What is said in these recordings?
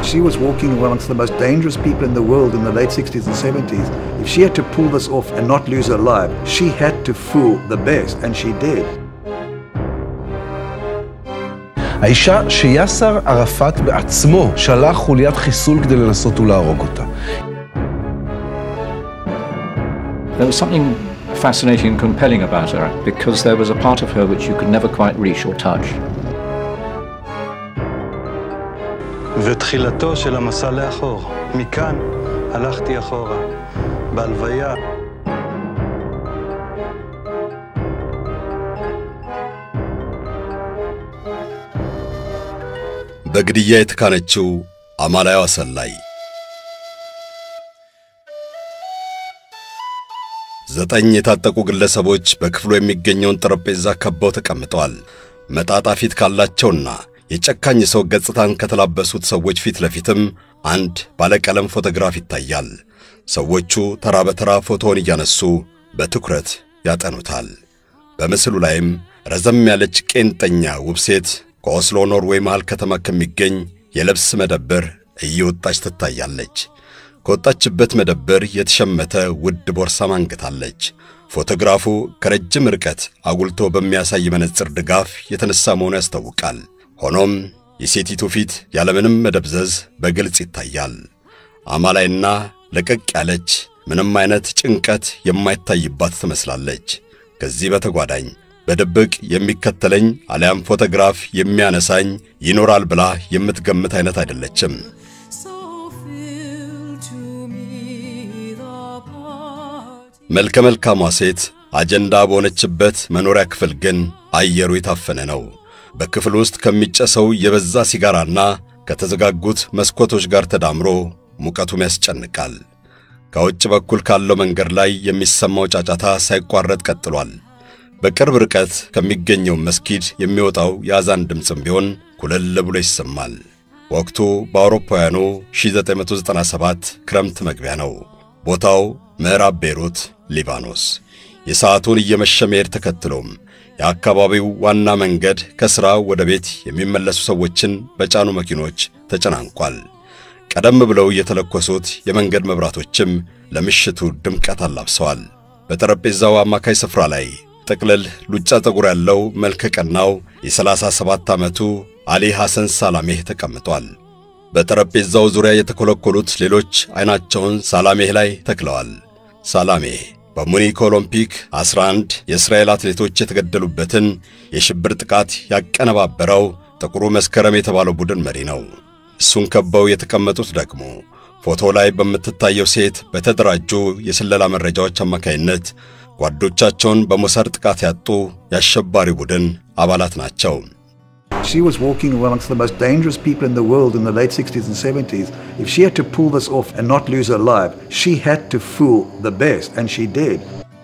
She was walking amongst the most dangerous people in the world in the late 60s and 70s. If she had to pull this off and not lose her life, she had to fool the best, and she did. האישה שיאסר ערפאת בעצמו שלח חוליית חיסול כדי לנסות ולהרוג אותה. There was something fascinating and compelling about her because there was a part of her which you could never quite reach or touch. ותחילתו של המסע לאחור. מכאן הלכתי אחורה. בהלוויה በግድያ የተካነችው አማላይዋ ሰላይ ዘጠኝ የታጠቁ ግለሰቦች በክፍሉ የሚገኘውን ጠረጴዛ ከበው ተቀምጠዋል። መጣጣ ፊት ካላቸውና የጨካኝ ሰው ገጽታን ከተላበሱት ሰዎች ፊት ለፊትም አንድ ባለቀለም ፎቶግራፍ ይታያል። ሰዎቹ ተራ በተራ ፎቶውን እያነሱ በትኩረት ያጠኑታል። በምስሉ ላይም ረዘም ያለች ቄንጠኛ ውብ ሴት ከኦስሎ ኖርዌይ መሃል ከተማ ከሚገኝ የልብስ መደብር እየወጣች ትታያለች። ከወጣችበት መደብር የተሸመተ ውድ ቦርሳ ማንገታለች። ፎቶግራፉ ከረጅም ርቀት አጉልቶ በሚያሳይ መነጽር ድጋፍ የተነሳ መሆኑ ያስታውቃል። ሆኖም የሴቲቱ ፊት ያለምንም መደብዘዝ በግልጽ ይታያል። አማላይና ለቀቅ ያለች ምንም አይነት ጭንቀት የማይታይባት ትመስላለች። ከዚህ በተጓዳኝ በድብቅ የሚከተለኝ አሊያም ፎቶግራፍ የሚያነሳኝ ይኖራል ብላ የምትገምት አይነት አይደለችም። So fill to me the party. መልከ መልካሟ ሴት አጀንዳ በሆነችበት መኖሪያ ክፍል ግን አየሩ የታፈነ ነው። በክፍል ውስጥ ከሚጨሰው የበዛ ሲጋራና ከተዘጋጉት መስኮቶች ጋር ተዳምሮ ሙቀቱም ያስጨንቃል። ከውጭ በኩል ካለው መንገድ ላይ የሚሰማው ጫጫታ ሳይቋረጥ ቀጥሏል። በቅርብ ርቀት ከሚገኘው መስጊድ የሚወጣው የአዛን ድምፅም ቢሆን ኩልል ብሎ ይሰማል። ወቅቱ በአውሮፓውያኑ 1997 ክረምት መግቢያ ነው። ቦታው ምዕራብ ቤይሩት ሊባኖስ። የሰዓቱን እየመሸ መሄድ ተከትሎም የአካባቢው ዋና መንገድ ከሥራ ወደ ቤት የሚመለሱ ሰዎችን በጫኑ መኪኖች ተጨናንቋል። ቀደም ብለው የተለኮሱት የመንገድ መብራቶችም ለምሽቱ ድምቀት አላብሰዋል። በጠረጴዛው አማካይ ስፍራ ላይ ጥቅልል ሉጫ ፀጉር ያለው መልከ ቀናው የ37 ዓመቱ አሊ ሐሰን ሳላሜህ ተቀምጧል። በጠረጴዛው ዙሪያ የተኮለኮሉት ሌሎች ዐይናቸውን ሳላሜህ ላይ ተክለዋል። ሳላሜህ በሙኒክ ኦሎምፒክ 11 የእስራኤል አትሌቶች የተገደሉበትን የሽብር ጥቃት ያቀነባበረው ጥቁሩ መስከረም የተባለው ቡድን መሪ ነው። እሱን ከበው የተቀመጡት ደግሞ ፎቶ ላይ በምትታየው ሴት በተደራጁ የስለላ መረጃዎች አማካይነት ጓዶቻቸውን በሞሳድ ጥቃት ያጡ የአሸባሪ ቡድን አባላት ናቸው። She was walking amongst the most dangerous people in the world in the late 60s and 70s. If she had to pull this off and not lose her life, she had to fool the best, and she did.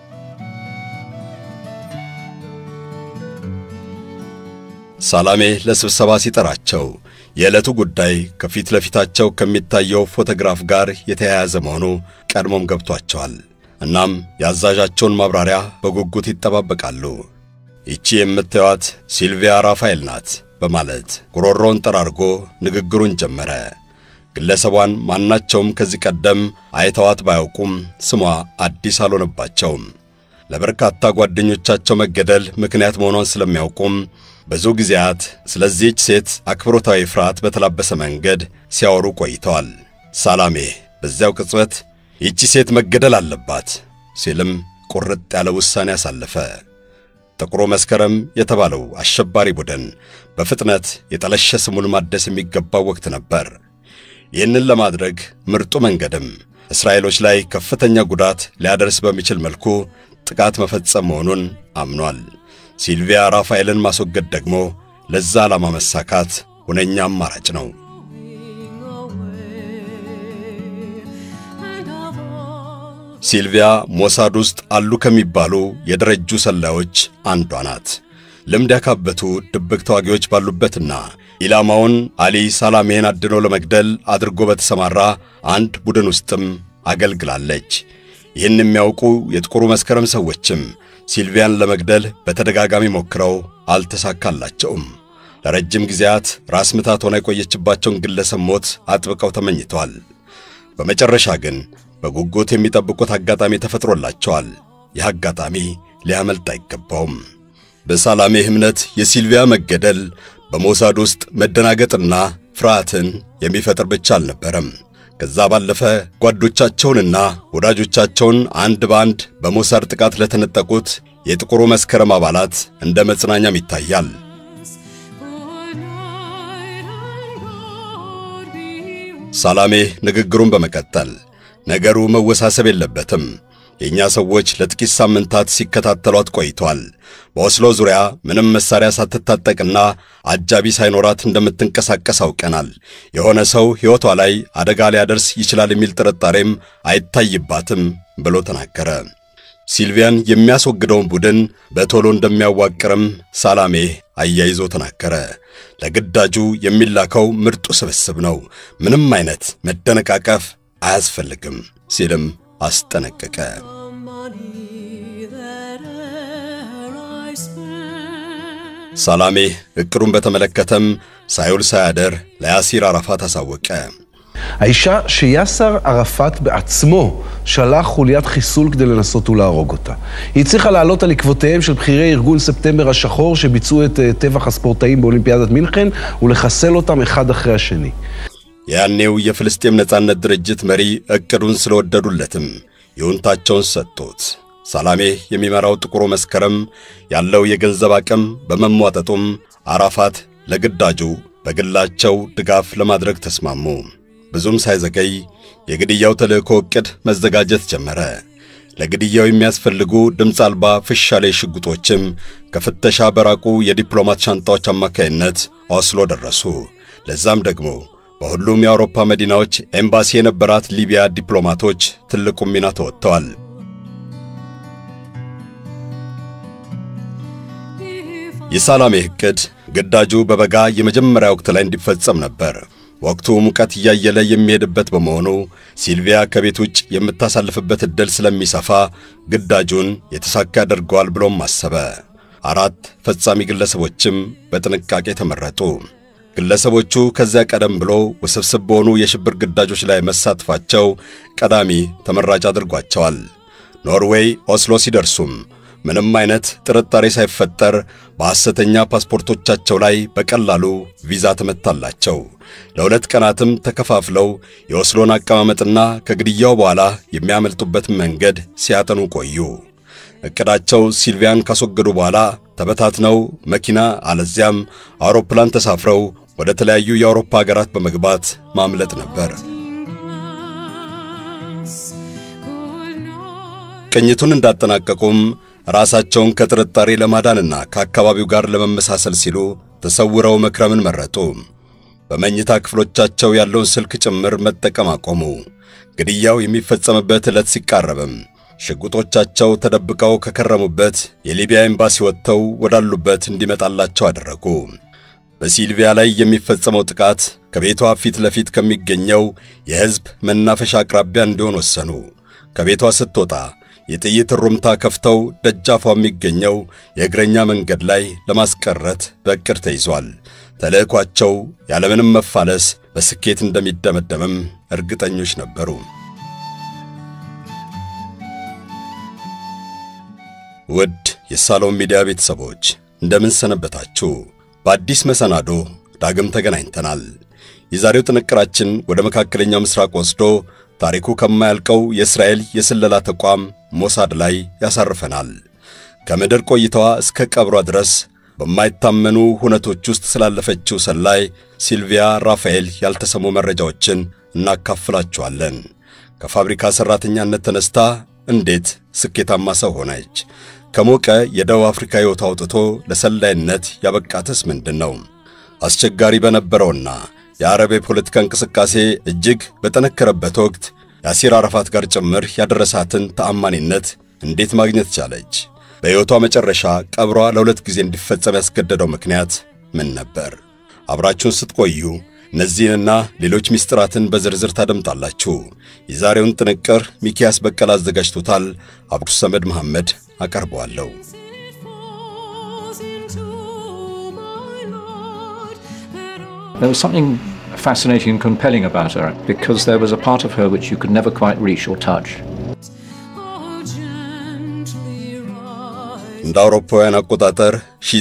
ሳላሜ ለስብሰባ ሲጠራቸው የዕለቱ ጉዳይ ከፊት ለፊታቸው ከሚታየው ፎቶግራፍ ጋር የተያያዘ መሆኑ ቀድሞም ገብቷቸዋል። እናም የአዛዣቸውን ማብራሪያ በጉጉት ይጠባበቃሉ። ይቺ የምታዩት ሲልቪያ ራፋኤል ናት በማለት ጉሮሮውን ጠራርጎ ንግግሩን ጀመረ። ግለሰቧን ማናቸውም ከዚህ ቀደም አይተዋት ባያውቁም ስሟ አዲስ አልሆነባቸውም። ለበርካታ ጓደኞቻቸው መገደል ምክንያት መሆኗን ስለሚያውቁም ብዙ ጊዜያት ስለዚህች ሴት አክብሮታዊ ፍርሃት በተላበሰ መንገድ ሲያወሩ ቆይተዋል። ሳላሜ በዚያው ቅጽበት ይቺ ሴት መገደል አለባት ሲልም ቁርጥ ያለ ውሳኔ አሳለፈ። ጥቁሩ መስከረም የተባለው አሸባሪ ቡድን በፍጥነት የጠለሸ ስሙን ማደስ የሚገባው ወቅት ነበር። ይህንን ለማድረግ ምርጡ መንገድም እስራኤሎች ላይ ከፍተኛ ጉዳት ሊያደርስ በሚችል መልኩ ጥቃት መፈጸም መሆኑን አምኗል። ሲልቪያ ራፋኤልን ማስወገድ ደግሞ ለዛ ዓላማ መሳካት ሁነኛ አማራጭ ነው። ሲልቪያ ሞሳድ ውስጥ አሉ ከሚባሉ የደረጁ ሰላዮች አንዷ ናት። ልምድ ያካበቱ ድብቅ ተዋጊዎች ባሉበትና ኢላማውን አሊ ሳላሜን አድኖ ለመግደል አድርጎ በተሰማራ አንድ ቡድን ውስጥም አገልግላለች። ይህን የሚያውቁ የጥቁሩ መስከረም ሰዎችም ሲልቪያን ለመግደል በተደጋጋሚ ሞክረው አልተሳካላቸውም። ለረጅም ጊዜያት ራስ ምታት ሆና የቆየችባቸውን ግለሰብ ሞት አጥብቀው ተመኝተዋል። በመጨረሻ ግን በጉጉት የሚጠብቁት አጋጣሚ ተፈጥሮላቸዋል። ይህ አጋጣሚ ሊያመልጥ አይገባውም። በሳላሜህ እምነት የሲልቪያ መገደል በሞሳድ ውስጥ መደናገጥና ፍርሃትን የሚፈጥር ብቻ አልነበረም። ከዛ ባለፈ ጓዶቻቸውንና ወዳጆቻቸውን አንድ በአንድ በሞሳድ ጥቃት ለተነጠቁት የጥቁሩ መስከረም አባላት እንደ መጽናኛም ይታያል። Good night and God be ሳላሜህ ንግግሩን በመቀጠል ነገሩ መወሳሰብ የለበትም። የእኛ ሰዎች ለጥቂት ሳምንታት ሲከታተሏት ቆይቷል። በኦስሎ ዙሪያ ምንም መሳሪያ ሳትታጠቅና አጃቢ ሳይኖራት እንደምትንቀሳቀስ አውቀናል። የሆነ ሰው ሕይወቷ ላይ አደጋ ሊያደርስ ይችላል የሚል ጥርጣሬም አይታይባትም ብሎ ተናገረ። ሲልቪያን የሚያስወግደውን ቡድን በቶሎ እንደሚያዋቅርም ሳላሜህ አያይዞ ተናገረ። ለግዳጁ የሚላከው ምርጡ ስብስብ ነው። ምንም አይነት መደነቃቀፍ አያስፈልግም ሲልም አስጠነቀቀ። the money that e'er I spent. ሳላሜህ ዕቅዱን በተመለከተም ሳይውል ሳያደር ለያሲር አራፋት አሳወቀ። האישה שיאסר ערפאת בעצמו שלח חוליית חיסול כדי לנסות ולהרוג אותה. היא הצליחה לעלות על עקבותיהם של בכירי ארגון ספטמבר השחור שביצעו את אה, טבח הספורטאים באולימפיאדת מינכן ולחסל אותם אחד אחרי השני. ያኔው የፍልስጤም ነጻነት ድርጅት መሪ ዕቅዱን ስለወደዱለትም ይሁንታቸውን ሰጡት። ሳላሜህ የሚመራው ጥቁሩ መስከረም ያለው የገንዘብ አቅም በመሟጠጡም አራፋት ለግዳጁ በግላቸው ድጋፍ ለማድረግ ተስማሙ። ብዙም ሳይዘገይ የግድያው ተልእኮ ዕቅድ መዘጋጀት ጀመረ። ለግድያው የሚያስፈልጉ ድምፅ አልባ ፍሻሌ ሽጉጦችም ከፍተሻ በራቁ የዲፕሎማት ሻንጣዎች አማካይነት ኦስሎ ደረሱ። ለዛም ደግሞ በሁሉም የአውሮፓ መዲናዎች ኤምባሲ የነበራት ሊቢያ ዲፕሎማቶች ትልቁ ሚና ተወጥተዋል። የሳላሜህ ዕቅድ ግዳጁ በበጋ የመጀመሪያ ወቅት ላይ እንዲፈጸም ነበር። ወቅቱ ሙቀት እያየለ የሚሄድበት በመሆኑ ሲልቪያ ከቤት ውጭ የምታሳልፍበት ዕድል ስለሚሰፋ ግዳጁን የተሳካ ያደርገዋል ብሎም አሰበ። አራት ፈጻሚ ግለሰቦችም በጥንቃቄ ተመረጡ። ግለሰቦቹ ከዚያ ቀደም ብሎ ውስብስብ በሆኑ የሽብር ግዳጆች ላይ መሳተፋቸው ቀዳሚ ተመራጭ አድርጓቸዋል። ኖርዌይ ኦስሎ ሲደርሱም ምንም አይነት ጥርጣሬ ሳይፈጠር በሐሰተኛ ፓስፖርቶቻቸው ላይ በቀላሉ ቪዛ ተመታላቸው። ለሁለት ቀናትም ተከፋፍለው የኦስሎን አቀማመጥና ከግድያው በኋላ የሚያመልጡበትን መንገድ ሲያጠኑ ቆዩ። ዕቅዳቸው ሲልቪያን ካስወገዱ በኋላ ተበታትነው መኪና አለዚያም አውሮፕላን ተሳፍረው ወደ ተለያዩ የአውሮፓ ሀገራት በመግባት ማምለጥ ነበር። Good night. ቅኝቱን እንዳጠናቀቁም ራሳቸውን ከጥርጣሬ ለማዳንና ከአካባቢው ጋር ለመመሳሰል ሲሉ ተሰውረው መክረምን መረጡ። በመኝታ ክፍሎቻቸው ያለውን ስልክ ጭምር መጠቀም አቆሙ። ግድያው የሚፈጸምበት ዕለት ሲቃረብም ሽጉጦቻቸው ተደብቀው ከከረሙበት የሊቢያ ኤምባሲ ወጥተው ወዳሉበት እንዲመጣላቸው አደረጉ። በሲልቪያ ላይ የሚፈጸመው ጥቃት ከቤቷ ፊት ለፊት ከሚገኘው የሕዝብ መናፈሻ አቅራቢያ እንዲሆን ወሰኑ። ከቤቷ ስትወጣ የጥይት ሩምታ ከፍተው ደጃፏ የሚገኘው የእግረኛ መንገድ ላይ ለማስቀረት በዕቅድ ተይዟል። ተልዕኳቸው ያለምንም መፋለስ በስኬት እንደሚደመደምም እርግጠኞች ነበሩ። ውድ የሳሎም ሚዲያ ቤተሰቦች እንደምን ሰነበታችሁ? በአዲስ መሰናዶ ዳግም ተገናኝተናል። የዛሬው ጥንቅራችን ወደ መካከለኛው ምስራቅ ወስዶ ታሪኩ ከማያልቀው የእስራኤል የስለላ ተቋም ሞሳድ ላይ ያሳርፈናል። ከምድር ቆይታዋ እስከ ቀብሯ ድረስ በማይታመኑ ሁነቶች ውስጥ ስላለፈችው ሰላይ ሲልቪያ ራፋኤል ያልተሰሙ መረጃዎችን እናካፍላችኋለን። ከፋብሪካ ሠራተኛነት ተነስታ እንዴት ስኬታማ ሰው ሆነች? ከሞቀ የደቡብ አፍሪካ ሕይወት አውጥቶ ለሰላይነት ያበቃትስ ምንድን ነው? አስቸጋሪ በነበረውና የአረብ የፖለቲካ እንቅስቃሴ እጅግ በጠነከረበት ወቅት የአሲር አረፋት ጋር ጭምር ያደረሳትን ተአማኒነት እንዴት ማግኘት ቻለች? በሕይወቷ መጨረሻ ቀብሯ ለሁለት ጊዜ እንዲፈጸም ያስገደደው ምክንያት ምን ነበር? አብራችሁን ስትቆዩ እነዚህንና ሌሎች ምስጢራትን በዝርዝር ታደምጣላችሁ። የዛሬውን ጥንቅር ሚኪያስ በቀለ አዘጋጅቶታል። አብዱ ሰመድ መሐመድ አቀርበዋለሁ። It falls into my life. There was something fascinating and compelling about her because there was a part of her which you could never quite reach or touch. Oh, gently rise. እንደ አውሮፓውያን አቆጣጠር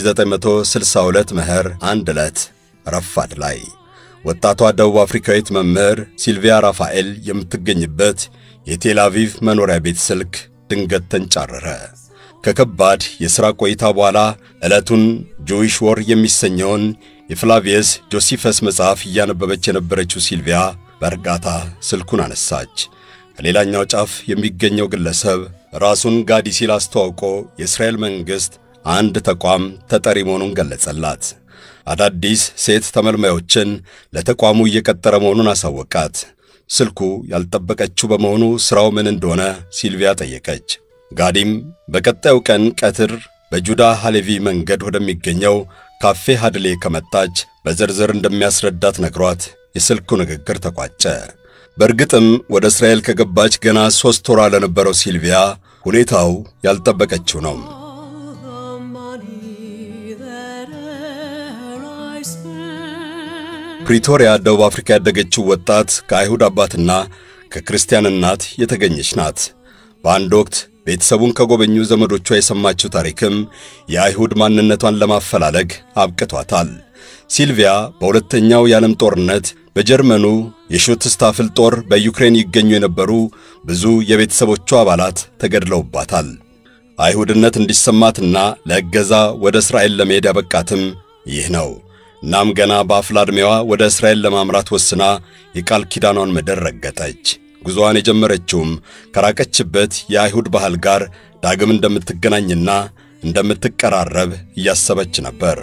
1962 መኸር አንድ ዕለት ረፋድ ላይ ወጣቷ ደቡብ አፍሪካዊት መምህር ሲልቪያ ራፋኤል የምትገኝበት የቴል አቪቭ መኖሪያ ቤት ስልክ ድንገት ተንጫረረ። ከከባድ የሥራ ቆይታ በኋላ ዕለቱን ጆዊሽ ወር የሚሰኘውን የፍላቪየስ ጆሲፈስ መጽሐፍ እያነበበች የነበረችው ሲልቪያ በእርጋታ ስልኩን አነሳች። ከሌላኛው ጫፍ የሚገኘው ግለሰብ ራሱን ጋዲ ሲል አስተዋውቆ የእስራኤል መንግሥት አንድ ተቋም ተጠሪ መሆኑን ገለጸላት። አዳዲስ ሴት ተመልማዮችን ለተቋሙ እየቀጠረ መሆኑን አሳወቃት። ስልኩ ያልጠበቀችው በመሆኑ ሥራው ምን እንደሆነ ሲልቪያ ጠየቀች። ጋዲም በቀጣዩ ቀን ቀትር በጁዳ ሃሌቪ መንገድ ወደሚገኘው ካፌ ሃድሌ ከመጣች በዝርዝር እንደሚያስረዳት ነግሯት የስልኩ ንግግር ተቋጨ። በእርግጥም ወደ እስራኤል ከገባች ገና ሦስት ወራ ለነበረው ሲልቪያ ሁኔታው ያልጠበቀችው ነው። All the money that e'er I spent. ፕሪቶሪያ ደቡብ አፍሪካ ያደገችው ወጣት ከአይሁድ አባትና ከክርስቲያን እናት የተገኘች ናት። በአንድ ወቅት ቤተሰቡን ከጎበኙ ዘመዶቿ የሰማችው ታሪክም የአይሁድ ማንነቷን ለማፈላለግ አብቅቷታል። ሲልቪያ በሁለተኛው የዓለም ጦርነት በጀርመኑ የሹትስታፍል ጦር በዩክሬን ይገኙ የነበሩ ብዙ የቤተሰቦቿ አባላት ተገድለውባታል። አይሁድነት እንዲሰማትና ለእገዛ ወደ እስራኤል ለመሄድ ያበቃትም ይህ ነው። እናም ገና በአፍላ ዕድሜዋ ወደ እስራኤል ለማምራት ወስና የቃል ኪዳኗን ምድር ረገጠች። ጉዞዋን የጀመረችውም ከራቀችበት የአይሁድ ባህል ጋር ዳግም እንደምትገናኝና እንደምትቀራረብ እያሰበች ነበር።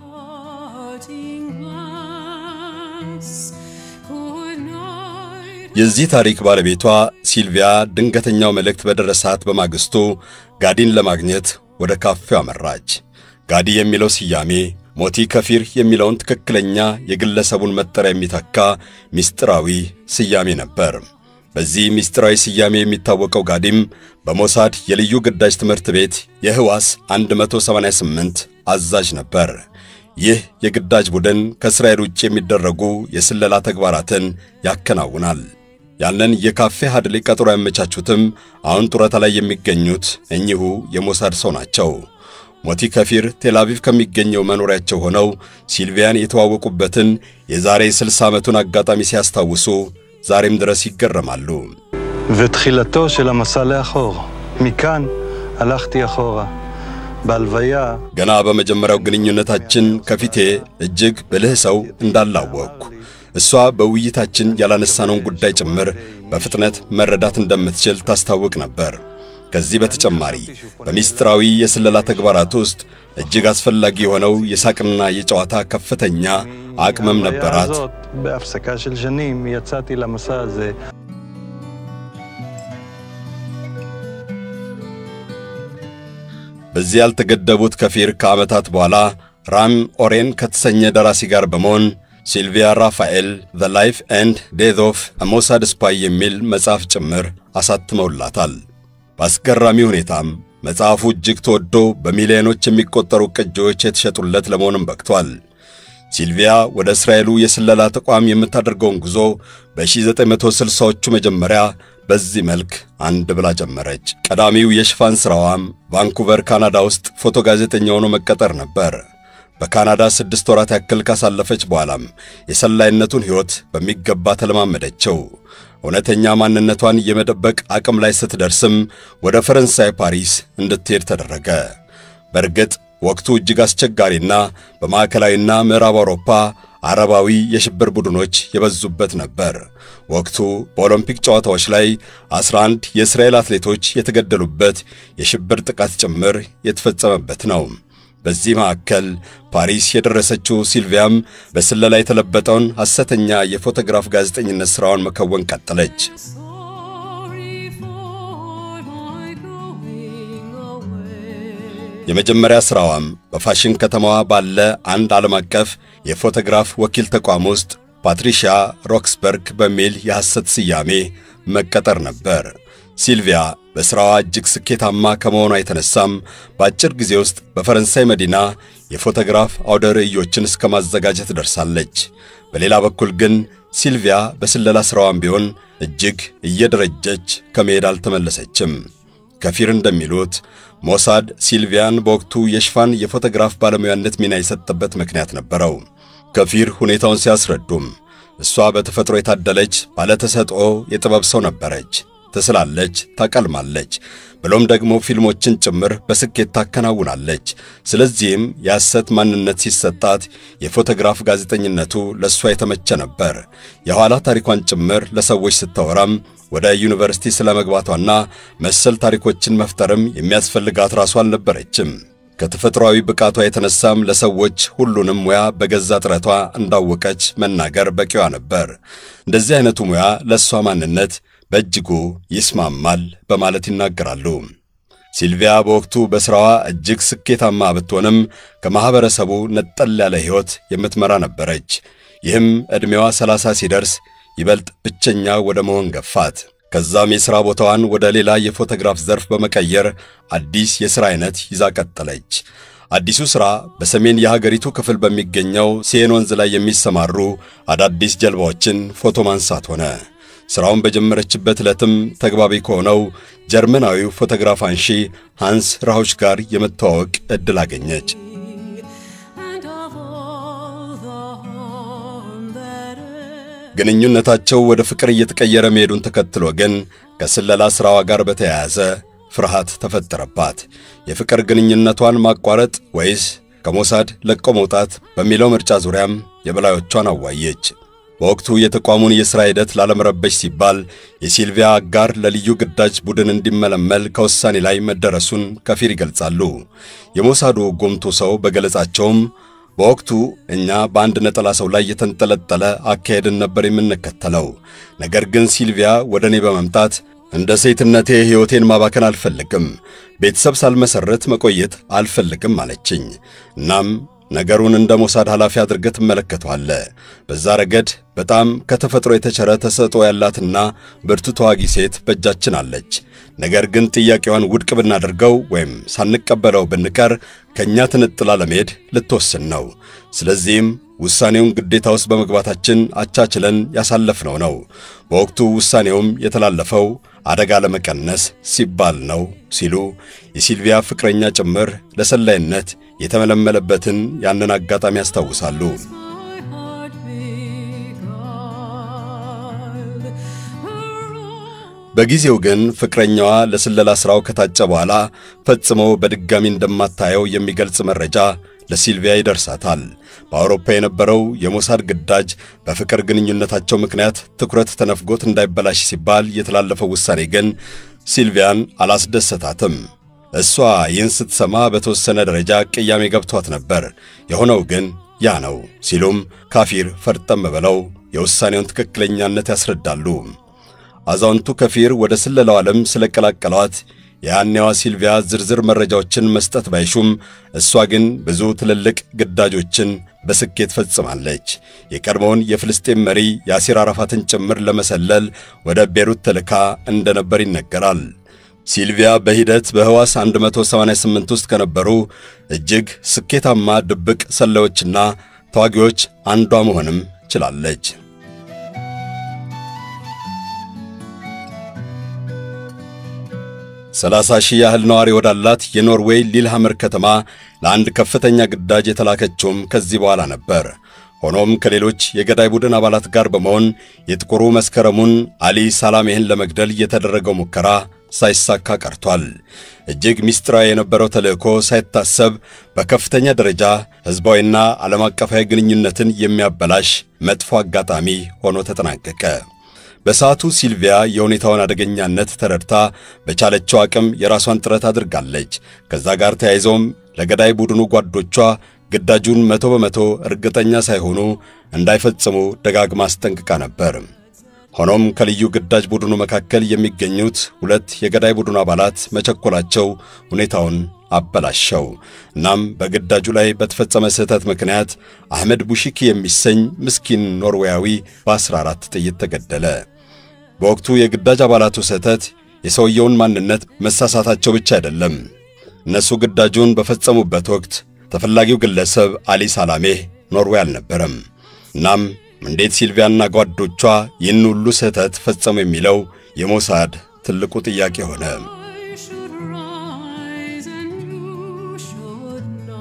Parting glass could not የዚህ ታሪክ ባለቤቷ ሲልቪያ ድንገተኛው መልእክት በደረሳት በማግስቱ ጋዲን ለማግኘት ወደ ካፌው አመራች። ጋዲ የሚለው ስያሜ ሞቲ ከፊር የሚለውን ትክክለኛ የግለሰቡን መጠሪያ የሚተካ ምስጢራዊ ስያሜ ነበር። በዚህ ምስጢራዊ ስያሜ የሚታወቀው ጋዲም በሞሳድ የልዩ ግዳጅ ትምህርት ቤት የህዋስ 188 አዛዥ ነበር። ይህ የግዳጅ ቡድን ከእስራኤል ውጭ የሚደረጉ የስለላ ተግባራትን ያከናውናል። ያንን የካፌ ሃድሌ ቀጠሮ ያመቻቹትም አሁን ጡረታ ላይ የሚገኙት እኚሁ የሞሳድ ሰው ናቸው። ሞቲ ከፊር ቴልአቪቭ ከሚገኘው መኖሪያቸው ሆነው ሲልቪያን የተዋወቁበትን የዛሬ 60 ዓመቱን አጋጣሚ ሲያስታውሱ ዛሬም ድረስ ይገረማሉ። ותחילתו של המסע לאחור. מכאן הלכתי אחורה. בהלוויה ገና በመጀመሪያው ግንኙነታችን ከፊቴ እጅግ ብልህ ሰው እንዳላወቅኩ እሷ በውይይታችን ያላነሳነውን ጉዳይ ጭምር በፍጥነት መረዳት እንደምትችል ታስታውቅ ነበር። ከዚህ በተጨማሪ በሚስጥራዊ የስለላ ተግባራት ውስጥ እጅግ አስፈላጊ የሆነው የሳቅና የጨዋታ ከፍተኛ አቅምም ነበራት። הזאת, בהפסקה של שנים, יצאתי למסע הזה. በዚህ ያልተገደቡት ከፊር ከዓመታት በኋላ ራም ኦሬን ከተሰኘ ደራሲ ጋር በመሆን ሲልቪያ ራፋኤል ዘ ላይፍ ኤንድ ዴዝ ኦፍ ሞሳድ ስፓይ የሚል መጽሐፍ ጭምር አሳትመውላታል። በአስገራሚ ሁኔታም መጽሐፉ እጅግ ተወዶ በሚሊዮኖች የሚቆጠሩ ቅጂዎች የተሸጡለት ለመሆንም በቅቷል። ሲልቪያ ወደ እስራኤሉ የስለላ ተቋም የምታደርገውን ጉዞ በ1960ዎቹ መጀመሪያ በዚህ መልክ አንድ ብላ ጀመረች። ቀዳሚው የሽፋን ሥራዋም ቫንኩቨር ካናዳ ውስጥ ፎቶ ጋዜጠኛ ሆኖ መቀጠር ነበር። በካናዳ ስድስት ወራት ያክል ካሳለፈች በኋላም የሰላይነቱን ሕይወት በሚገባ ተለማመደችው። እውነተኛ ማንነቷን የመደበቅ አቅም ላይ ስትደርስም ወደ ፈረንሳይ ፓሪስ እንድትሄድ ተደረገ። በእርግጥ ወቅቱ እጅግ አስቸጋሪና በማዕከላዊና ምዕራብ አውሮፓ አረባዊ የሽብር ቡድኖች የበዙበት ነበር። ወቅቱ በኦሎምፒክ ጨዋታዎች ላይ 11 የእስራኤል አትሌቶች የተገደሉበት የሽብር ጥቃት ጭምር የተፈጸመበት ነው። በዚህ መካከል ፓሪስ የደረሰችው ሲልቪያም በስለላ የተለበጠውን ሐሰተኛ የፎቶግራፍ ጋዜጠኝነት ሥራዋን መከወን ቀጠለች። sorry for my going away. የመጀመሪያ ሥራዋም በፋሽን ከተማዋ ባለ አንድ ዓለም አቀፍ የፎቶግራፍ ወኪል ተቋም ውስጥ ፓትሪሺያ ሮክስበርግ በሚል የሐሰት ስያሜ መቀጠር ነበር። ሲልቪያ በሥራዋ እጅግ ስኬታማ ከመሆኗ የተነሳም በአጭር ጊዜ ውስጥ በፈረንሳይ መዲና የፎቶግራፍ አውደ ርዕዮችን እስከ ማዘጋጀት ደርሳለች። በሌላ በኩል ግን ሲልቪያ በስለላ ሥራዋም ቢሆን እጅግ እየደረጀች ከመሄድ አልተመለሰችም። ከፊር እንደሚሉት ሞሳድ ሲልቪያን በወቅቱ የሽፋን የፎቶግራፍ ባለሙያነት ሚና የሰጠበት ምክንያት ነበረው። ከፊር ሁኔታውን ሲያስረዱም እሷ በተፈጥሮ የታደለች ባለተሰጥኦ የጥበብ ሰው ነበረች። ትስላለች፣ ታቀልማለች፣ ብሎም ደግሞ ፊልሞችን ጭምር በስኬት ታከናውናለች። ስለዚህም የሐሰት ማንነት ሲሰጣት የፎቶግራፍ ጋዜጠኝነቱ ለእሷ የተመቸ ነበር። የኋላ ታሪኳን ጭምር ለሰዎች ስታወራም ወደ ዩኒቨርሲቲ ስለ መግባቷና መሰል ታሪኮችን መፍጠርም የሚያስፈልጋት ራሷ አልነበረችም። ከተፈጥሯዊ ብቃቷ የተነሳም ለሰዎች ሁሉንም ሙያ በገዛ ጥረቷ እንዳወቀች መናገር በቂዋ ነበር። እንደዚህ አይነቱ ሙያ ለእሷ ማንነት በእጅጉ ይስማማል በማለት ይናገራሉ። ሲልቪያ በወቅቱ በሥራዋ እጅግ ስኬታማ ብትሆንም ከማኅበረሰቡ ነጠል ያለ ሕይወት የምትመራ ነበረች። ይህም ዕድሜዋ ሰላሳ ሲደርስ ይበልጥ ብቸኛ ወደ መሆን ገፋት። ከዛም የሥራ ቦታዋን ወደ ሌላ የፎቶግራፍ ዘርፍ በመቀየር አዲስ የሥራ አይነት ይዛ ቀጠለች። አዲሱ ሥራ በሰሜን የሀገሪቱ ክፍል በሚገኘው ሴን ወንዝ ላይ የሚሰማሩ አዳዲስ ጀልባዎችን ፎቶ ማንሳት ሆነ። ሥራውን በጀመረችበት ዕለትም ተግባቢ ከሆነው ጀርመናዊው ፎቶግራፍ አንሺ ሃንስ ራሆች ጋር የመተዋወቅ ዕድል አገኘች። and of all the harm that ever ግንኙነታቸው ወደ ፍቅር እየተቀየረ መሄዱን ተከትሎ ግን ከስለላ ሥራዋ ጋር በተያያዘ ፍርሃት ተፈጠረባት። የፍቅር ግንኙነቷን ማቋረጥ ወይስ ከሞሳድ ለቆ መውጣት በሚለው ምርጫ ዙሪያም የበላዮቿን አዋየች። በወቅቱ የተቋሙን የሥራ ሂደት ላለመረበሽ ሲባል የሲልቪያ አጋር ለልዩ ግዳጅ ቡድን እንዲመለመል ከውሳኔ ላይ መደረሱን ከፊር ይገልጻሉ። የሞሳዱ ጉምቱ ሰው በገለጻቸውም በወቅቱ እኛ በአንድ ነጠላ ሰው ላይ የተንጠለጠለ አካሄድን ነበር የምንከተለው። ነገር ግን ሲልቪያ ወደ እኔ በመምጣት እንደ ሴትነቴ ሕይወቴን ማባከን አልፈልግም፣ ቤተሰብ ሳልመሠረት መቆየት አልፈልግም አለችኝ። እናም ነገሩን እንደ ሞሳድ ኃላፊ አድርገህ ትመለከተዋለህ። በዛ ረገድ በጣም ከተፈጥሮ የተቸረ ተሰጥኦ ያላትና ብርቱ ተዋጊ ሴት በእጃችን አለች። ነገር ግን ጥያቄዋን ውድቅ ብናደርገው ወይም ሳንቀበለው ብንቀር ከእኛ ትንጥላ ለመሄድ ልትወስን ነው። ስለዚህም ውሳኔውን ግዴታ ውስጥ በመግባታችን አቻችለን ያሳለፍነው ነው። በወቅቱ ውሳኔውም የተላለፈው አደጋ ለመቀነስ ሲባል ነው ሲሉ የሲልቪያ ፍቅረኛ ጭምር ለሰላይነት የተመለመለበትን ያንን አጋጣሚ ያስታውሳሉ። my heart beguiled. Her own በጊዜው ግን ፍቅረኛዋ ለስለላ ሥራው ከታጨ በኋላ ፈጽሞ በድጋሚ እንደማታየው የሚገልጽ መረጃ ለሲልቪያ ይደርሳታል። በአውሮፓ የነበረው የሞሳድ ግዳጅ በፍቅር ግንኙነታቸው ምክንያት ትኩረት ተነፍጎት እንዳይበላሽ ሲባል የተላለፈው ውሳኔ ግን ሲልቪያን አላስደሰታትም። እሷ ይህን ስትሰማ በተወሰነ ደረጃ ቅያሜ ገብቷት ነበር። የሆነው ግን ያ ነው ሲሉም ካፊር ፈርጠም ብለው የውሳኔውን ትክክለኛነት ያስረዳሉ። አዛውንቱ ከፊር ወደ ስለላው ዓለም ስለቀላቀሏት የያኔዋ ሲልቪያ ዝርዝር መረጃዎችን መስጠት ባይሹም እሷ ግን ብዙ ትልልቅ ግዳጆችን በስኬት ፈጽማለች። የቀድሞውን የፍልስጤም መሪ ያሲር አራፋትን ጭምር ለመሰለል ወደ ቤሩት ተልካ እንደነበር ይነገራል። ሲልቪያ በሂደት በሕዋስ 188 ውስጥ ከነበሩ እጅግ ስኬታማ ድብቅ ሰላዮችና ተዋጊዎች አንዷ መሆንም ችላለች። ሰላሳ ሺህ ያህል ነዋሪ ወዳላት የኖርዌይ ሊልሃመር ከተማ ለአንድ ከፍተኛ ግዳጅ የተላከችውም ከዚህ በኋላ ነበር። ሆኖም ከሌሎች የገዳይ ቡድን አባላት ጋር በመሆን የጥቁሩ መስከረሙን አሊ ሳላሜህን ለመግደል የተደረገው ሙከራ ሳይሳካ ቀርቷል። እጅግ ምስጢራዊ የነበረው ተልእኮ ሳይታሰብ በከፍተኛ ደረጃ ሕዝባዊና ዓለም አቀፋዊ ግንኙነትን የሚያበላሽ መጥፎ አጋጣሚ ሆኖ ተጠናቀቀ። በሰዓቱ ሲልቪያ የሁኔታውን አደገኛነት ተረድታ በቻለችው አቅም የራሷን ጥረት አድርጋለች። ከዛ ጋር ተያይዘውም ለገዳይ ቡድኑ ጓዶቿ ግዳጁን መቶ በመቶ እርግጠኛ ሳይሆኑ እንዳይፈጽሙ ደጋግማ አስጠንቅቃ ነበር። ሆኖም ከልዩ ግዳጅ ቡድኑ መካከል የሚገኙት ሁለት የገዳይ ቡድኑ አባላት መቸኮላቸው ሁኔታውን አበላሸው። እናም በግዳጁ ላይ በተፈጸመ ስህተት ምክንያት አህመድ ቡሺኪ የሚሰኝ ምስኪን ኖርዌያዊ በ14 ጥይት ተገደለ። በወቅቱ የግዳጅ አባላቱ ስህተት የሰውየውን ማንነት መሳሳታቸው ብቻ አይደለም። እነሱ ግዳጁን በፈጸሙበት ወቅት ተፈላጊው ግለሰብ አሊ ሳላሜህ ኖርዌይ አልነበረም። እናም እንዴት ሲልቪያና ጓዶቿ ይህን ሁሉ ስህተት ፈጸሙ የሚለው የሞሳድ ትልቁ ጥያቄ ሆነ። I should rise and you should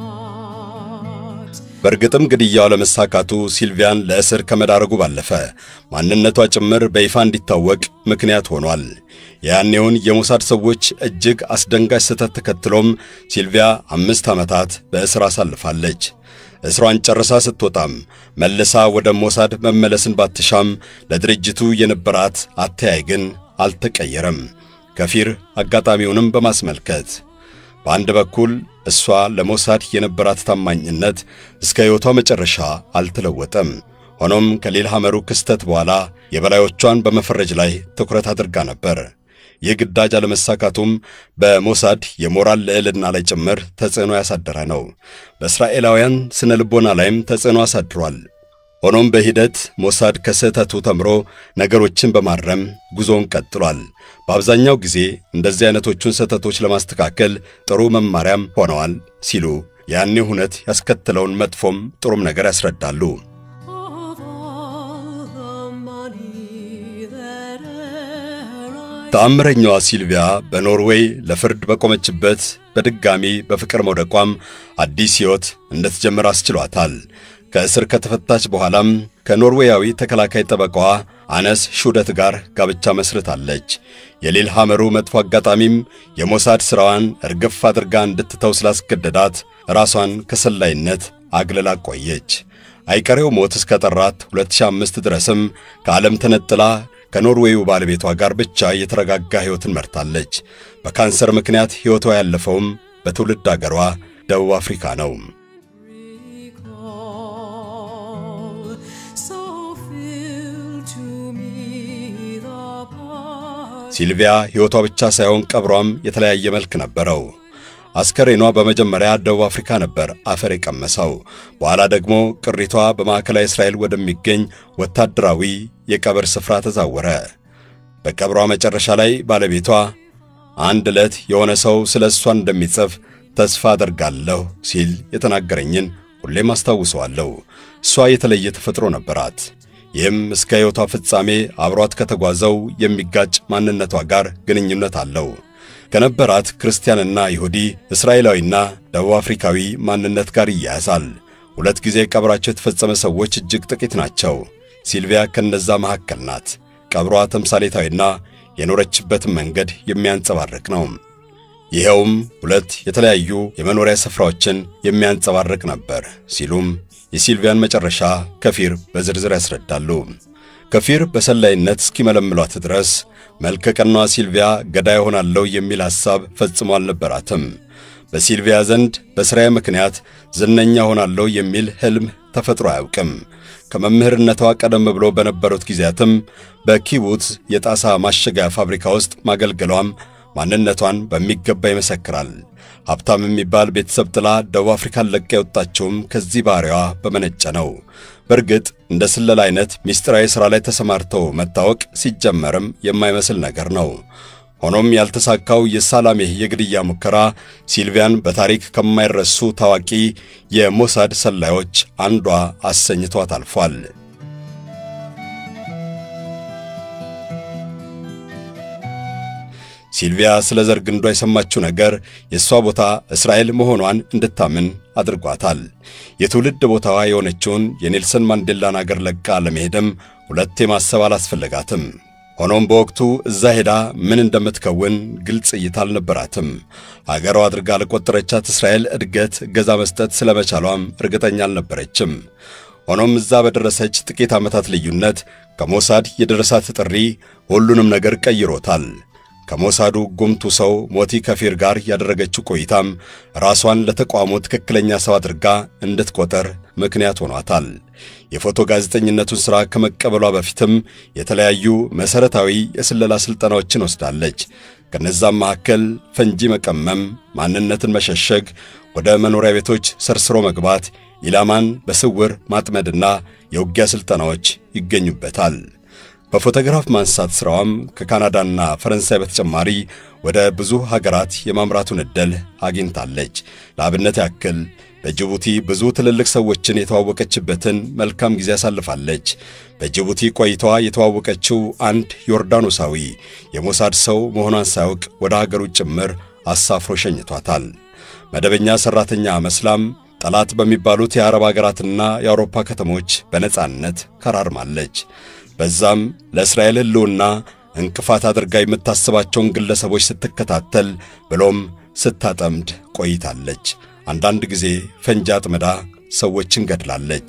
not. በእርግጥም ግድያው ለመሳካቱ ሲልቪያን ለእስር ከመዳረጉ ባለፈ ማንነቷ ጭምር በይፋ እንዲታወቅ ምክንያት ሆኗል። ያኔውን የሞሳድ ሰዎች እጅግ አስደንጋጭ ስህተት ተከትሎም ሲልቪያ አምስት ዓመታት በእስር አሳልፋለች። እስሯን ጨርሳ ስትወጣም መልሳ ወደ ሞሳድ መመለስን ባትሻም ለድርጅቱ የነበራት አተያይ ግን አልተቀየረም። ከፊር አጋጣሚውንም በማስመልከት በአንድ በኩል እሷ ለሞሳድ የነበራት ታማኝነት እስከ ሕይወቷ መጨረሻ አልተለወጠም። ሆኖም ከሊል ሐመሩ ክስተት በኋላ የበላዮቿን በመፈረጅ ላይ ትኩረት አድርጋ ነበር። ይህ ግዳጅ አለመሳካቱም በሞሳድ የሞራል ልዕልና ላይ ጭምር ተጽዕኖ ያሳደረ ነው። በእስራኤላውያን ስነ ልቦና ላይም ተጽዕኖ አሳድሯል። ሆኖም በሂደት ሞሳድ ከስህተቱ ተምሮ ነገሮችን በማረም ጉዞውን ቀጥሏል። በአብዛኛው ጊዜ እንደዚህ አይነቶቹን ስህተቶች ለማስተካከል ጥሩ መማሪያም ሆነዋል ሲሉ ያኔ ሁነት ያስከተለውን መጥፎም ጥሩም ነገር ያስረዳሉ። Of all the money that e'er I ተአምረኛዋ ሲልቪያ በኖርዌይ ለፍርድ በቆመችበት በድጋሚ በፍቅር መውደቋም አዲስ ሕይወት እንድትጀምር አስችሏታል። ከእስር ከተፈታች በኋላም ከኖርዌያዊ ተከላካይ ጠበቃዋ አነስ ሹደት ጋር ጋብቻ መስርታለች። የሊል ሐመሩ መጥፎ አጋጣሚም የሞሳድ ሥራዋን እርግፍ አድርጋ እንድትተው ስላስገደዳት ራሷን ከሰላይነት አግልላ ቆየች። አይቀሬው ሞት እስከ ጠራት 2005 ድረስም ከዓለም ተነጥላ ከኖርዌዩ ባለቤቷ ጋር ብቻ የተረጋጋ ሕይወትን መርታለች። በካንሰር ምክንያት ሕይወቷ ያለፈውም በትውልድ አገሯ ደቡብ አፍሪካ ነው። recall. So fill to me the part ሲልቪያ ሕይወቷ ብቻ ሳይሆን ቀብሯም የተለያየ መልክ ነበረው። አስከሬኗ በመጀመሪያ ደቡብ አፍሪካ ነበር አፈር የቀመሰው። በኋላ ደግሞ ቅሪቷ በማዕከላዊ እስራኤል ወደሚገኝ ወታደራዊ የቀብር ስፍራ ተዛወረ። በቀብሯ መጨረሻ ላይ ባለቤቷ አንድ ዕለት የሆነ ሰው ስለ እሷ እንደሚጽፍ ተስፋ አደርጋለሁ ሲል የተናገረኝን ሁሌም አስታውሰዋለሁ። እሷ የተለየ ተፈጥሮ ነበራት። ይህም እስከ ሕይወቷ ፍጻሜ አብሯት ከተጓዘው የሚጋጭ ማንነቷ ጋር ግንኙነት አለው። ከነበራት ክርስቲያንና ይሁዲ፣ እስራኤላዊና ደቡብ አፍሪካዊ ማንነት ጋር ይያያዛል። ሁለት ጊዜ ቀብራቸው የተፈጸመ ሰዎች እጅግ ጥቂት ናቸው። ሲልቪያ ከነዛ መካከል ናት። ቀብሯ ተምሳሌታዊና የኖረችበትን መንገድ የሚያንጸባርቅ ነው። ይኸውም ሁለት የተለያዩ የመኖሪያ ስፍራዎችን የሚያንጸባርቅ ነበር ሲሉም የሲልቪያን መጨረሻ ከፊር በዝርዝር ያስረዳሉ። ከፊር በሰላይነት እስኪመለምሏት ድረስ መልከቀናዋ ሲልቪያ ገዳይ ሆናለሁ የሚል ሐሳብ ፈጽሞ አልነበራትም። በሲልቪያ ዘንድ በሥራዬ ምክንያት ዝነኛ ሆናለሁ የሚል ሕልም ተፈጥሮ አያውቅም። ከመምህርነቷ ቀደም ብሎ በነበሩት ጊዜያትም በኪቡትዝ የጣሳ ማሸጊያ ፋብሪካ ውስጥ ማገልገሏም ማንነቷን በሚገባ ይመሰክራል። ሀብታም የሚባል ቤተሰብ ጥላ ደቡብ አፍሪካን ለቃ የወጣችውም ከዚህ ባሕሪዋ በመነጨ ነው። በእርግጥ እንደ ስለላ አይነት ምስጢራዊ ሥራ ላይ ተሰማርተው መታወቅ ሲጀመርም የማይመስል ነገር ነው። ሆኖም ያልተሳካው የሳላሜህ የግድያ ሙከራ ሲልቪያን በታሪክ ከማይረሱ ታዋቂ የሞሳድ ሰላዮች አንዷ አሰኝቷት አልፏል። ሲልቪያ ስለ ዘር ግንዷ የሰማችው ነገር የእሷ ቦታ እስራኤል መሆኗን እንድታምን አድርጓታል። የትውልድ ቦታዋ የሆነችውን የኔልሰን ማንዴላን አገር ለቃ ለመሄድም ሁለቴ ማሰብ አላስፈለጋትም። ሆኖም በወቅቱ እዛ ሄዳ ምን እንደምትከውን ግልጽ እይታ አልነበራትም። አገሯ አድርጋ ለቆጠረቻት እስራኤል እድገት እገዛ መስጠት ስለመቻሏም እርግጠኛ አልነበረችም። ሆኖም እዛ በደረሰች ጥቂት ዓመታት ልዩነት ከሞሳድ የደረሳት ጥሪ ሁሉንም ነገር ቀይሮታል። ከሞሳዱ ጉምቱ ሰው ሞቲ ከፊር ጋር ያደረገችው ቆይታም ራሷን ለተቋሙ ትክክለኛ ሰው አድርጋ እንድትቆጠር ምክንያት ሆኗታል። የፎቶ ጋዜጠኝነቱን ሥራ ከመቀበሏ በፊትም የተለያዩ መሠረታዊ የስለላ ሥልጠናዎችን ወስዳለች። ከነዛም መካከል ፈንጂ መቀመም፣ ማንነትን መሸሸግ፣ ወደ መኖሪያ ቤቶች ሰርስሮ መግባት፣ ኢላማን በስውር ማጥመድና የውጊያ ሥልጠናዎች ይገኙበታል። በፎቶግራፍ ማንሳት ሥራዋም ከካናዳና ፈረንሳይ በተጨማሪ ወደ ብዙ ሀገራት የማምራቱን ዕድል አግኝታለች። ለአብነት ያክል በጅቡቲ ብዙ ትልልቅ ሰዎችን የተዋወቀችበትን መልካም ጊዜ አሳልፋለች። በጅቡቲ ቆይታዋ የተዋወቀችው አንድ ዮርዳኖሳዊ የሞሳድ ሰው መሆኗን ሳያውቅ ወደ ሀገሩ ጭምር አሳፍሮ ሸኝቷታል። መደበኛ ሠራተኛ መስላም ጠላት በሚባሉት የአረብ አገራትና የአውሮፓ ከተሞች በነጻነት ከራርማለች። በዛም ለእስራኤል ሕልውና እንቅፋት አድርጋ የምታስባቸውን ግለሰቦች ስትከታተል ብሎም ስታጠምድ ቆይታለች። አንዳንድ ጊዜ ፈንጂ አጥምዳ ሰዎችን ገድላለች።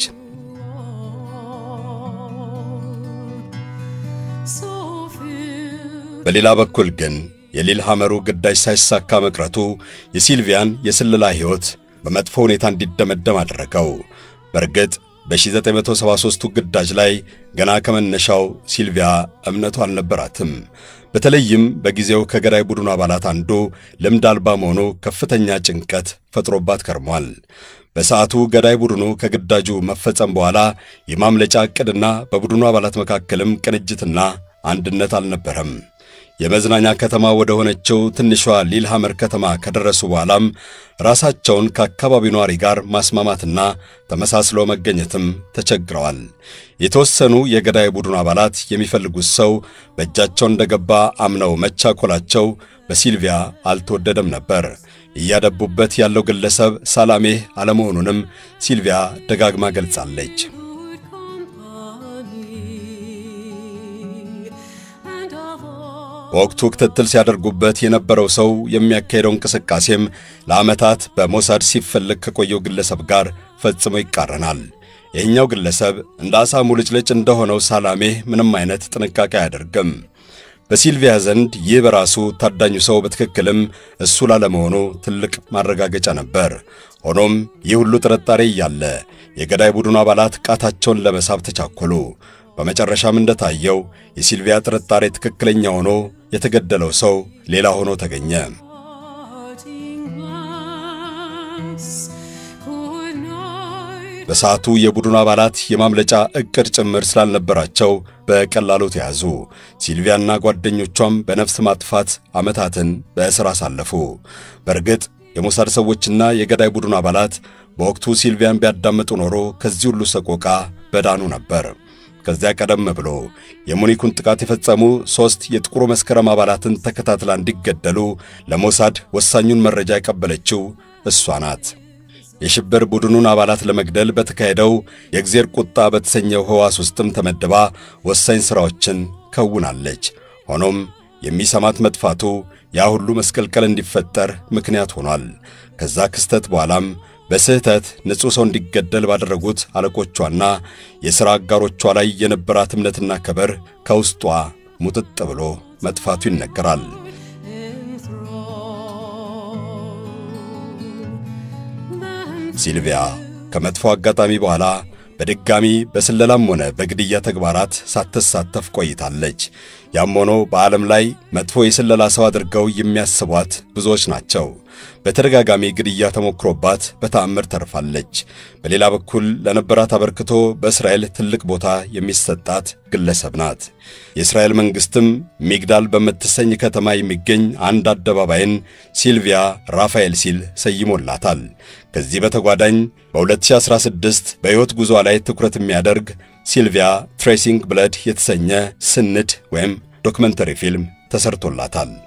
so filled በሌላ በኩል ግን የሊል ሐመሩ ግዳጅ ሳይሳካ መቅረቱ የሲልቪያን የስለላ ሕይወት በመጥፎ ሁኔታ እንዲደመደም አደረገው። በእርግጥ በ1973ቱ ግዳጅ ላይ ገና ከመነሻው ሲልቪያ እምነቱ አልነበራትም። በተለይም በጊዜው ከገዳይ ቡድኑ አባላት አንዱ ልምድ አልባ መሆኑ ከፍተኛ ጭንቀት ፈጥሮባት ከርሟል። በሰዓቱ ገዳይ ቡድኑ ከግዳጁ መፈጸም በኋላ የማምለጫ ዕቅድና በቡድኑ አባላት መካከልም ቅንጅትና አንድነት አልነበረም። የመዝናኛ ከተማ ወደ ሆነችው ትንሿ ሊልሃመር ከተማ ከደረሱ በኋላም ራሳቸውን ከአካባቢው ነዋሪ ጋር ማስማማትና ተመሳስሎ መገኘትም ተቸግረዋል። የተወሰኑ የገዳይ ቡድኑ አባላት የሚፈልጉት ሰው በእጃቸው እንደገባ አምነው መቻኮላቸው በሲልቪያ አልተወደደም ነበር። እያደቡበት ያለው ግለሰብ ሳላሜህ አለመሆኑንም ሲልቪያ ደጋግማ ገልጻለች። good company and of all በወቅቱ ክትትል ሲያደርጉበት የነበረው ሰው የሚያካሄደው እንቅስቃሴም ለዓመታት በሞሳድ ሲፈለግ ከቆየው ግለሰብ ጋር ፈጽሞ ይቃረናል። ይህኛው ግለሰብ እንደ ዓሣ ሙልጭልጭ እንደሆነው ሳላሜህ ምንም አይነት ጥንቃቄ አያደርግም። በሲልቪያ ዘንድ ይህ በራሱ ታዳኙ ሰው በትክክልም እሱ ላለመሆኑ ትልቅ ማረጋገጫ ነበር። ሆኖም ይህ ሁሉ ጥርጣሬ እያለ የገዳይ ቡድኑ አባላት ቃታቸውን ለመሳብ ተቻኮሉ። በመጨረሻም እንደታየው የሲልቪያ ጥርጣሬ ትክክለኛ ሆኖ የተገደለው ሰው ሌላ ሆኖ ተገኘ። parting glance could not በሰዓቱ የቡድኑ አባላት የማምለጫ ዕቅድ ጭምር ስላልነበራቸው በቀላሉ ተያዙ። ሲልቪያና ጓደኞቿም በነፍስ ማጥፋት ዓመታትን በእስር አሳለፉ። በእርግጥ የሞሳድ ሰዎችና የገዳይ ቡድኑ አባላት በወቅቱ ሲልቪያን ቢያዳምጡ ኖሮ ከዚህ ሁሉ ሰቆቃ በዳኑ ነበር። ከዚያ ቀደም ብሎ የሙኒኩን ጥቃት የፈጸሙ ሦስት የጥቁሩ መስከረም አባላትን ተከታትላ እንዲገደሉ ለሞሳድ ወሳኙን መረጃ የቀበለችው እሷ ናት። የሽብር ቡድኑን አባላት ለመግደል በተካሄደው የእግዜር ቁጣ በተሰኘው ሕዋስ ውስጥም ተመድባ ወሳኝ ሥራዎችን ከውናለች። ሆኖም የሚሰማት መጥፋቱ ያ ሁሉ መስቀልቀል እንዲፈጠር ምክንያት ሆኗል። ከዛ ክስተት በኋላም በስህተት ንጹሕ ሰው እንዲገደል ባደረጉት አለቆቿና የሥራ አጋሮቿ ላይ የነበራት እምነትና ክብር ከውስጧ ሙጥጥ ብሎ መጥፋቱ ይነገራል። ሲልቪያ ከመጥፎ አጋጣሚ በኋላ በድጋሚ በስለላም ሆነ በግድያ ተግባራት ሳትሳተፍ ቆይታለች። ያም ሆኖ በዓለም ላይ መጥፎ የስለላ ሰው አድርገው የሚያስቧት ብዙዎች ናቸው። በተደጋጋሚ ግድያ ተሞክሮባት በተአምር ተርፋለች። በሌላ በኩል ለነበራት አበርክቶ በእስራኤል ትልቅ ቦታ የሚሰጣት ግለሰብ ናት። የእስራኤል መንግሥትም ሚግዳል በምትሰኝ ከተማ የሚገኝ አንድ አደባባይን ሲልቪያ ራፋኤል ሲል ሰይሞላታል። ከዚህ በተጓዳኝ በ2016 በሕይወት ጉዞ ላይ ትኩረት የሚያደርግ ሲልቪያ ትሬሲንግ ብለድ የተሰኘ ስንድ ወይም ዶክመንተሪ ፊልም ተሰርቶላታል።